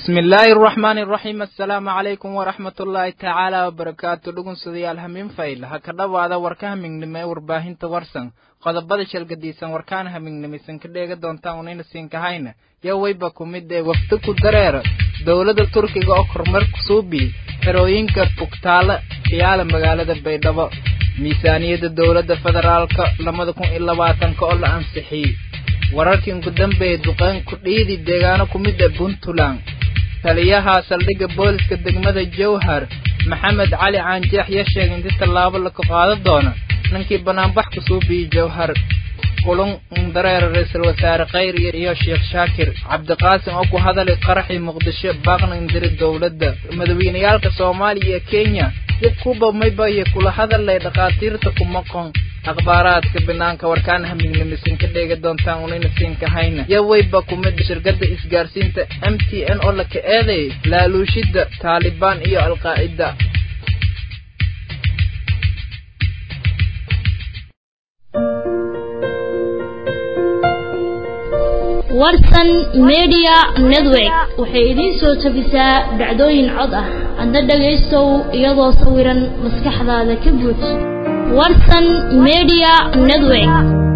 bismi illaahi araxmaani araxiim assalaamu calaykum waraxmat ullaahi tacaala wabarakaatu dhugunsudayaal hamiin fayl ha ka dhowaada warka hamingnimo ee warbaahinta warsan qodobada shalgadiisan warkaan hamingnimisan ka dheega doontaan unayna siinkahayna yaa weyba ku mid ee wafdi ku dareera dowladda turkiga oo kormeer kusuubi xerooyinka bugtaale khiyaala magaalada baydhabo miisaaniyadda dowladda federaalka labada kun iyo labaatanka oo la ansixiyey wararkii ugu dambeeyay duqeyn ku dhiidi deegaano ku mid ah puntland taliyaha saldhigga booliska degmada jowhar maxamed cali caanjeex yaa sheegay inti tallaabo laka qaado doona ninkii banaanbax kusoo biyey jowhar kulun dareera ra-iisul wasaare khayr iyo sheekh shaakir cabdiqaasim oo ku hadalay qaraxii muqdisho baaqna indiri dowladda madaweyneyaalka soomaaliya iyo kenya dib kuba maybaye kula hadalay dhakhaatiirta kumaqon akhbaaraadka banaanka warkaan hamignimisan ka dheega doontaan unayna siinkahayna yaa weyba ku mid shirkadda isgaarsiinta m t n oo laka eeday laaluushidda taalibaan iyo alqaacida warsan media network waxay idiin soo tabisaa dhacdooyin cod ah hadda dhagaystow iyadoo sawiran maskaxdaada ka buuj warsan media network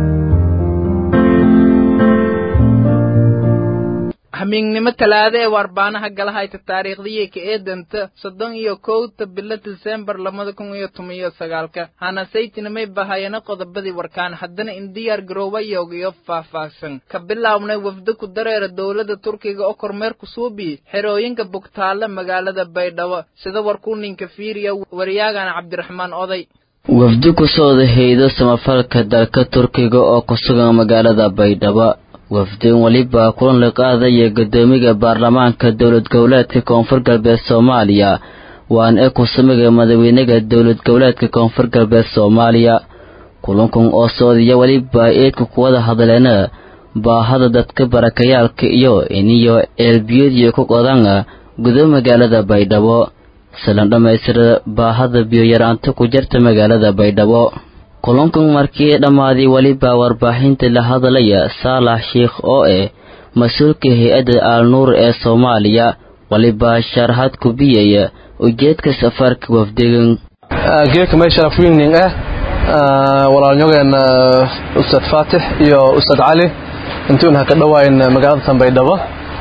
hamiignimo talaado ee waarbaanaha galahayta taariikhdii ka eedanta soddon iyo kowta bilo disembar labada kun iyo toban iyo sagaalka hana saytinimay bahayana qodobadii warkaan haddana in diyaar garoobayog iyo faahfaahsan ka bilaabnay wafdi ku dareera dowladda turkiga oo kormeer kusuubi xerooyinka bugtaale magaalada baydhabo sida warkuu ninka fiiriya waryaagana cabdiraxmaan oday wafdi ku sooda haydo samafalka dalka turkiga oo ku sugan magaalada baydhabo wafdin weliba kulan la qaadaya guddoomiga baarlamaanka dowlad goboleedka koonfur galbeed soomaaliya waan ee kusumiga madaxweynaga dowlad goboleedka koonfur galbeed soomaaliya kulankan oo soodiya weliba eedka kuwada hadleena baahada dadka barakayaalka iyo iniyo eelbiyadiyo ku qodana gudo magaalada baydhabo silan dhammaystira baahada biyoyaraanta ku jirta magaalada baydhabo kulankan markii dhammaaday weliba warbaaxinta la hadlaya saalax sheikh oo eh mas-uulka hay-adda aalnuur ee soomaaliya weliba sharaxad ku biyaya ujeedka safarka wafdigan geedka may sharaf weyning ah walaalnyogeena ustaad faatix iyo ustaad cali intuun ha ka dhawaayn magaalada tanbaydhabo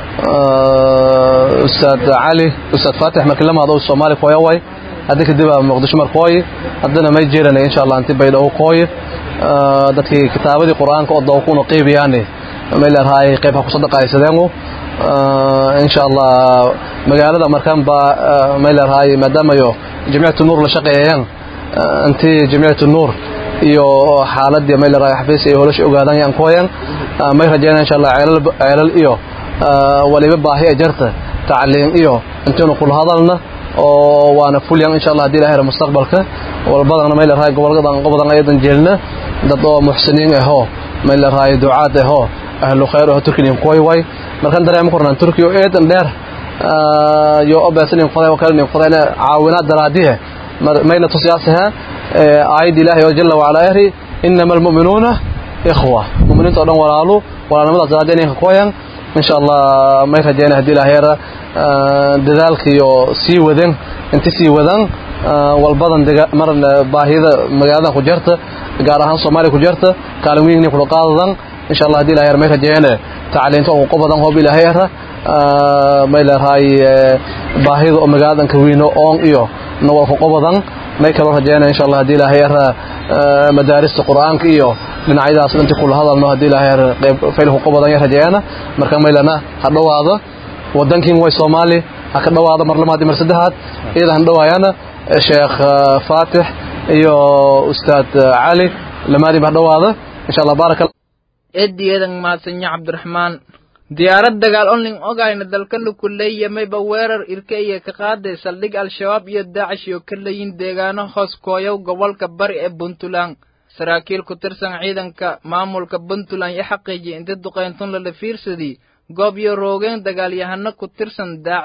ustaad cali ustaad faatix markii lamaado soomaali kooyaway hadda kadib muqdisho markooyi haddana may jeeranay insha allah inti baydhabo kooyi dadkii kitaabadii qur-aanka oo dawkuuna qeybiyaani may leerahay qayb ha ku sadaqaysadeengu insha allah magaalada markaan baa may leerahay maadaamayo jamciyatu nuur la shaqeeyayaan intii jamciyatu nuur iyo xaaladii may leerahay xafiis iyo holosh ogaadaan yaan kooyan may rajeynaa insha allah ceelal iyo waliba baahi ee jarta tacliin iyo intiinu kula hadalna oo waana fulyan insha allah hadii ilahay mustaqbalka walbadana may leerahay gobolkadan qobodan ayadan jeelna dad oo muxsiniin ahoo may leerahay ducaad ahoo ahlu khayr ahoo turkiyin kooy way markan dareema kornaan turkiyo eedan dheer yo obeesanin qoday wakalinin qodayna caawinaad daraadihe mayna tusiyaasaha aayad ilaahay oo jalla wacala ehri inama almu'minuuna ikhwa mu'miniinta oo dhan walaalu walaalnimadaas daraadiya ninka kooyan insha allah may rajeyna hadii ilaahayra dadaalka iyo sii wadan inta sii wadan walbadan maran baahida magaaladan ku jirta gaar ahaan soomaaliya ku jirta kaalin weyn kula qaadadan insha allah hadii ilaahayra may rajeyna tacliinta oo qobadan hoob ilaahayra may leerahay baahida oo magaaladan ka weyno oon iyo nawal ku qobadan may kaloo rajeyna insha allah hadii ilaahayra madaarista qur-aanka iyo dhinacyadaas inta kula hadalno hadii ilaahay qayb faylku qobadan ya rajeeyana marka maylana ha dhawaado wadankiin way Soomaali ha ka dhawaado mar lamaad mar saddexaad iyada han dhawaayana sheekh faatix iyo ustaad cali lamaadi ha dhawaado insha Allah baraka eediyadan maasanya cabdiraxmaan diyaarad dagaal onling ogayna dalka lukuleeya mayba weerar irka iyo ka qaaday saldhig al-shabaab iyo daacish iyo ka leeyin deegaano hoos kooyow gobolka bari ee puntland saraakiil ku tirsan ciidanka maamulka puntland iyo xaqiijiyay inta duqayntun lala fiirsadii goob iyo roogeen dagaalyahano ku tirsan daacish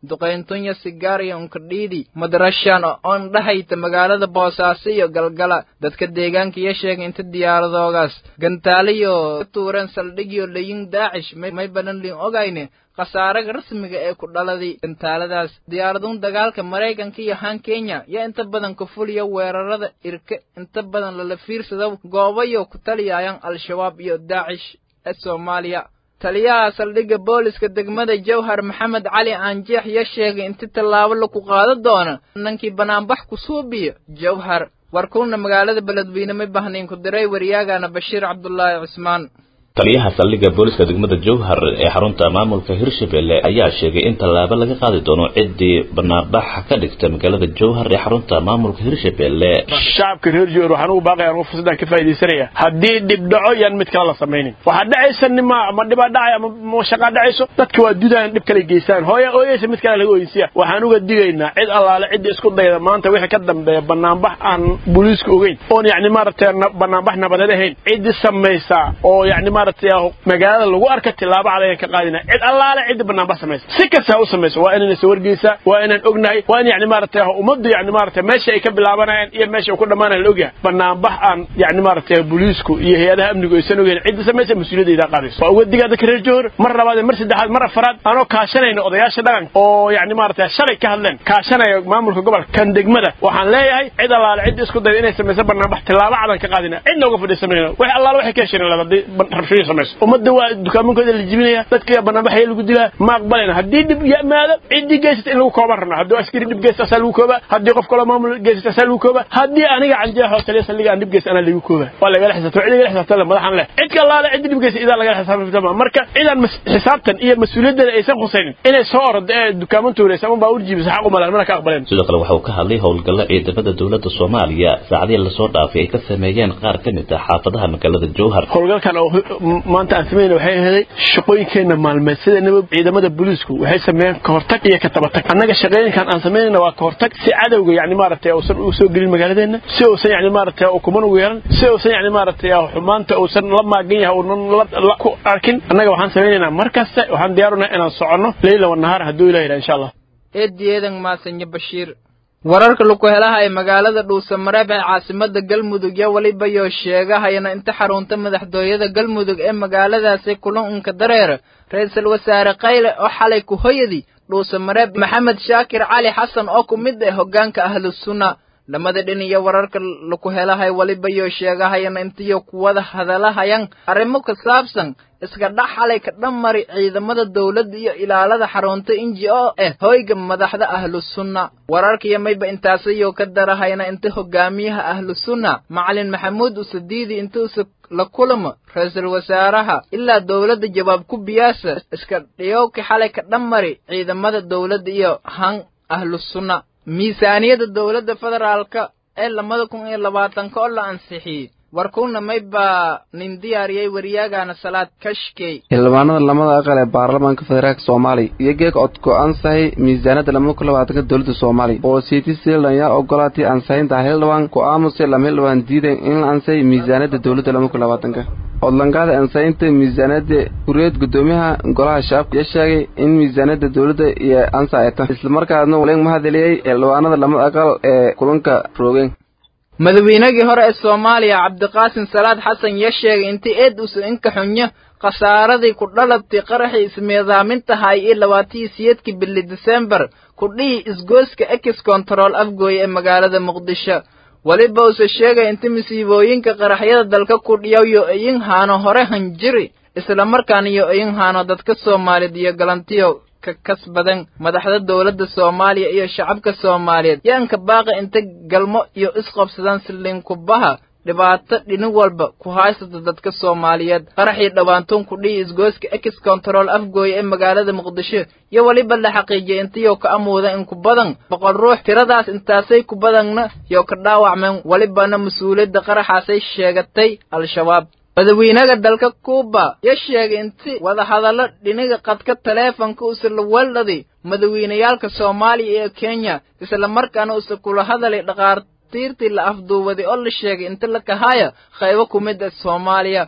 duqayntunya sigaariya unkadhiidi madrashan oon dhahayta magaalada boosaaso iyo galgala dadka deegaanka iyo sheegay inta diyaaradoogaas gantaaliyo ka tuureen saldhigyo layin daacish may banan liin ogayne khasaaraga rasmiga ee ku dhaladay gantaaladaas diyaaraduun dagaalka maraykanka iyo han kenya yaa inta badan ka fuliya weerarada irka inta badan lala fiirsado goobayo ku taliyayaan al-shabaab iyo daacish ee soomaaliya taliyaha saldhigga booliska degmada jawhar maxamed cali aanjeex ya sheegay inti tallaabo laku qaado doona nankii banaanbax ku suubiyo jawhar warkuuna magaalada beledweyne ma bahnayn ku diray waryaagana bashiir cabdulaahi cusmaan taliyaha saldhigga booliska degmada jowhar ee xarunta maamulka hirshabelle ayaa sheegay in tallaabo laga qaadi doono ciddii banaanbax ka dhigta magaalada jowhar ee xarunta maamulka hirshabelle shacabka reer jowhar waxaan ugu baaqaya anugu fursadaan ka faaidaysanaya haddii dhib dhaco yaan mid kale la samaynin waxaa dhacaysa nima ama dhibaa dhacay ama shaqaa dhacayso dadka waa dudaan dhib kale geystaan hooya ooyeysa mid kale laga oyinsiya waxaan uga digaynaa cid allaale cidda isku dayda maanta wixii ka dambeeya banaanbax aan booliiska ogeyn oon yacni maaragtay banaanbax nabadeed ahayn ciddii samaysa oo yacni maaragtay magaalada lagu arka tilaabo cad ayaan ka qaadina cid allaale cidda banaanbax samaysa si kasta ha u samayso waa inaan iswargeysaa waa inaan ognahay waa in yacni maaragtay ummaddu yacni maaragtay meesha ay ka bilaabanayaan iyo meesha ay ku dhammaanayan la ogyahay banaanbax aan yacni maaragtay booliisku iyo hay-adaha amnigu aysan ogeyn cidda samaysa mas-uuliyadda qaadayso waa uga digaa dadka reer jowhar mar labaad mar saddexaad mar afaraad anoo kaashanayna odayaasha dhaqanka oo yacni maaragtay shalay ka hadleen kaashanaya maamulka gobolka kan degmada waxaan leeyahay cid allaale cidda isku dayda inay samayso banaanbax tilaabo cadan ka qaadina cidna uga fadhiisanayno wax allaale waxay ka hesheen haddii rabshooyin samayso ummadda waa dukaamankooda la jibinaya dadka banaanbaxaya lagu dilaa ma aqbalayna haddii dhib yimaado ciddii geysata in lagu kooban rabna haddii askari dhib geysta asaa lagu koobaa haddii qof kaloo maamul geysata asaa lagu koobaa haddii aniga canjeex oo taliya saldhiga aan dhib geysta anaa lagu koobaa waa lagala xisaabtama cid lagala xisaabtama madaxan leh cid kalaale ciddi dhib geysta idaa lagala xisaabtama marka cidaan xisaabtan iyo mas-uuliyaddeeda aysan khusaynin inay soo ordo ee dukaaman tuuraysa ama baa urjiibisa xaq umalaan mana ka aqbaleen sidoo kale waxa uu ka hadlay howlgalla ciidamada dowladda soomaaliya saacadihii lasoo dhaafay ay ka sameeyeen qaar ka mid ah xaafadaha magaalada jowhar howlgalkan oo maanta aan sameyn waxay ahaday shaqooyinkeenna maalmeed sidanaba ciidamada booliisku waxay sameeyeen ka hortag iyo ka tabatag annaga shaqooyinkan aan samaynayna waa ka hortag si cadowga yacni maaragtay uusan u soo gelin magaaladeenna si uusan yacni maaragtay ukuman ugu yeelan si uusan yacni maaragtay xumaanta uusan la maagan yahay uunan la ku arkin annaga waxaan samaynaynaa mar kasta waxaan diyaarunaa inaan soconno leyla wa nahaar hadduu ilah yidhaha insha allah eedieedan maasanya bashiir wararka laku helaha ee magaalada dhuusamareeb ee caasimada galmudug yo weliba yoo sheegahayana inta xarunta madaxtooyada galmudug ee magaaladaasi kulan unka dareer ra-iisul wasaare kayle oo xalay ku hoyadi dhuusamareeb maxamed shaakir cali xasan oo ku mid ah hoggaanka ahlusunna lamada dhin iyo wararka laku helahay weliba yoo sheegahayana intiyo kuwada hadalahayan arrimo ku saabsan iska dhax xalay ka dhammari ciidamada dawladda iyo ilaalada xarunta inji oo ah hoyga madaxda ahlusunna wararkiyo mayba intaasayoo ka darahayna inta hogaamiyaha ahlusunna macalin maxamuud usadiidi inta usa la kulamo ra-iisul wasaaraha ilaa dawladda jawaab ku biyaasa iska dhiyowki xalay ka dhammari ciidamada dawladda iyo han ahlusunna miisaaniyadda dawladda federaalka ee labada kun iyo labaatanka oo la ansixiyey warkuuna may baa nin diyaariyey waryaagana salaad kashkey xildhibaanada lamada aqal ee baarlamaanka federaalka soomaaliya iyo geeg codku ansahay miisaaniyadda lamada kun labaatanka dowladda soomaaliya oo city zealand yaa ogolaatay ansaxinta xildhibaan ku aamusay lama xildhibaan diidan in la ansay miisaaniyadda dowladda lamada kun labaatanka odlankaada ansaxinta miisaaniyadda kureed guddoomiyaha golaha shacabka ayaa sheegay in miisaaniyadda dowladda iyo ansaxayta islamarkaasna waleeng mahadceliyey xildhibaanada lamada aqal ee kulanka roogeen madaweynagii hore ee soomaaliya cabdiqaasim salaad xasan ya sheegay intii eed usa inka xunyo khasaaradii ku dhalabtay qaraxii ismiidaamintahay iyo labaatiyo siyeedkii bili disembar kudhihii isgooska ex control afgooye ee magaalada muqdisho weliba use sheegay inta masiibooyinka qaraxyada dalka kudhiyaw yo iyin haano hore hanjiri islamarkaana yo iyin haano dadka soomaaliyed iyo galantiyo ka kasbadan madaxda dowladda soomaaliya iyo shacabka soomaaliyeed yaanka baaqa inta galmo iyo isqobsadaan silinkubaha dhibaato dhinig walba ku haysata dadka soomaaliyeed qaraxii dhowaantuun kudhihi isgooska ex control afgooye ee magaalada muqdisho iyo weliba la xaqiijiyay intayoo ka amuuda in ku badan boqol ruux tiradaas intaasay ku badanna yoo ka dhaawacmeen welibana mas-uuliyadda qaraxaasay sheegatay al-shabaab madawiinaga dalka kuuba ya sheegay inti wadahadallo dhiniga qadka taleefonka usa la weeldhaday madawiinayaalka soomaaliya iyo kenya islamarkaana usa kula hadalay dhaqaartiirtii la afduuwaday oo la sheegay inta la kahaya qaybo ku mid ah soomaaliya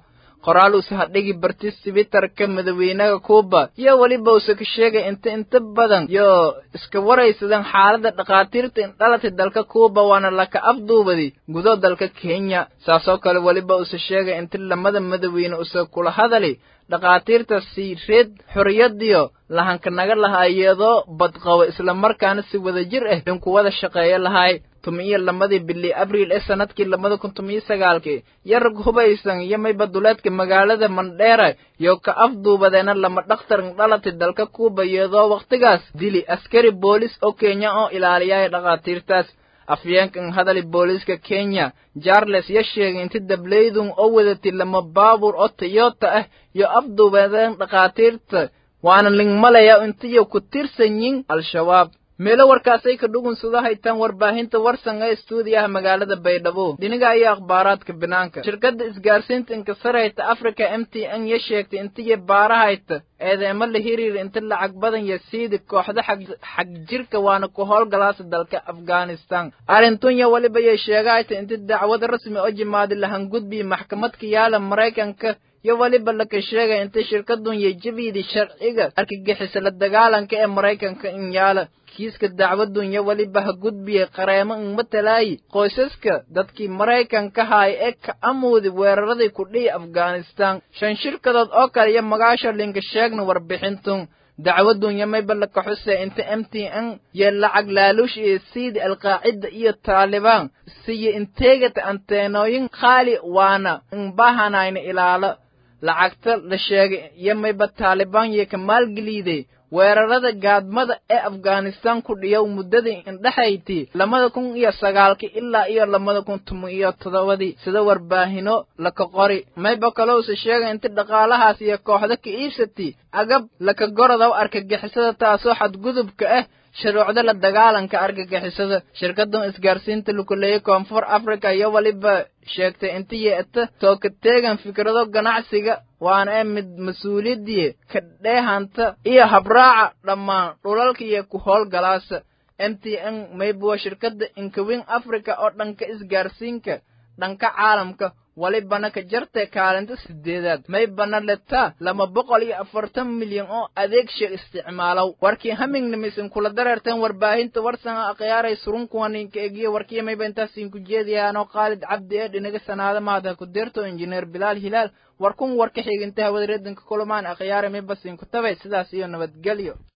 qoraal uuse hadhigi barti sibitarka madaxweynaha kuuba iyo weliba uuse ka sheegay inta inta badan iyo iska waraysadan xaaladda dhakhaatiirta indhalatay dalka kuuba waana laka afduubadi gudo dalka kenya saasoo kale weliba uuse sheegay inta lamada madaxweyne use kula hadali dhakhaatiirta siireed xorriyadiyo lahanka naga lahaa iyadoo badqabo islamarkaana si wada jir ah in kuwada shaqeeyo lahay tumiyo lamadii bili abriil ee sanadkii labada kun tumiyo sagaalkii iyo rag hubaysan iyo maybaduleedka magaalada mandheera iyo ka afduubadeena lama dhakhtar indhalatay dalka kuuba iyadoo wakhtigaas dili askari boolis oo kenya oo ilaaliyaya dhakhaatiirtaas afyeenkan hadali booliiska kenya jarles ya sheegay inta dableydun oo wadatay lama baabuur oo toyota ah iyo afduubadeen dhakhaatiirta waana lingmalaya intiyo ku tirsan yin al-shabaab meelo warkaasay ka dhugunsada haytaan warbaahinta warsan ee stuudiyaha magaalada baydhabo dhinaga ayaa akhbaaraadka banaanka shirkadda isgaarsiinta inkasarayta africa m t n ya sheegtay intiyo baarahayta eedeema la hiriir inta lacag badan ya siidi kooxda xag jirka waana ku howlgalaasa dalka afghanistan arrintunya weliba yay sheegahayta inta dacwad rasmi oo jimaadi lahan gudbiya maxkamadka yaala maraykanka iyo weliba laka sheegay inta shirkadun yay jabiidi sharciga argagixisa la dagaalanka ee maraykanka in yaala kiiska dacwadun yo weliba ha gudbiyey qareemo in matalaayi qoysaska dadkii maraykanka haaya ee ka amuudi weeraradii ku dhihi afghanistan shan shirkadood oo kale iyo magaasha linka sheegna warbixintun dacwadun yo mayba laka xusee inta m t n iyo lacag laaluush iyo siidi alqaacida iyo taalibaan siyo inteegata anteenooyin khaali waana inbahanayna ilaalo lacagta la sheegay iyo mayba taalibaan iyo ka maalgeliiday weerarada gaadmada ee afghanistan ku dhiyow muddadii indhexayti labada kun iyo sagaalkii ilaa iyo labada kun toban iyo toddobadii sida warbaahino laka qori mayba kalowse sheegay inta dhaqaalahaas iyo kooxda ka iibsatay agab laka gorodow argagixisada taasoo xadgudubka ah shuruucda la dagaalanka argagixisada shirkadan isgaarsiinta lukuleeye koonfur africa iyo weliba sheegtay inta yeeta tooka teegan fikrado ganacsiga waana ee mid mas-uuliyadii ka dheehanta iyo habraaca dhammaan dhulalka iyo ku howlgalaasa m t n maybuwa shirkadda inkawin africa oo dhanka isgaarsiinka dhanka caalamka walibana ka jartay kaalinta sideedaad maybana letaa laba boqol iyo afartan milyan oo adeegsha isticmaalow warkii hamingnimisin kula dareerteen warbaahinta warsan akhyaaray surunkuwaninka egiyo warkiya mayba intaasiinku jeediyaanoo khaalid cabdi ee dhinaga sanaada maada ku deerto injineer bilaal hilaal warkun warka xiginta hawada reedanka kulamaan akhyaaray mayba siinku tabay sidaas iyo nabadgelyo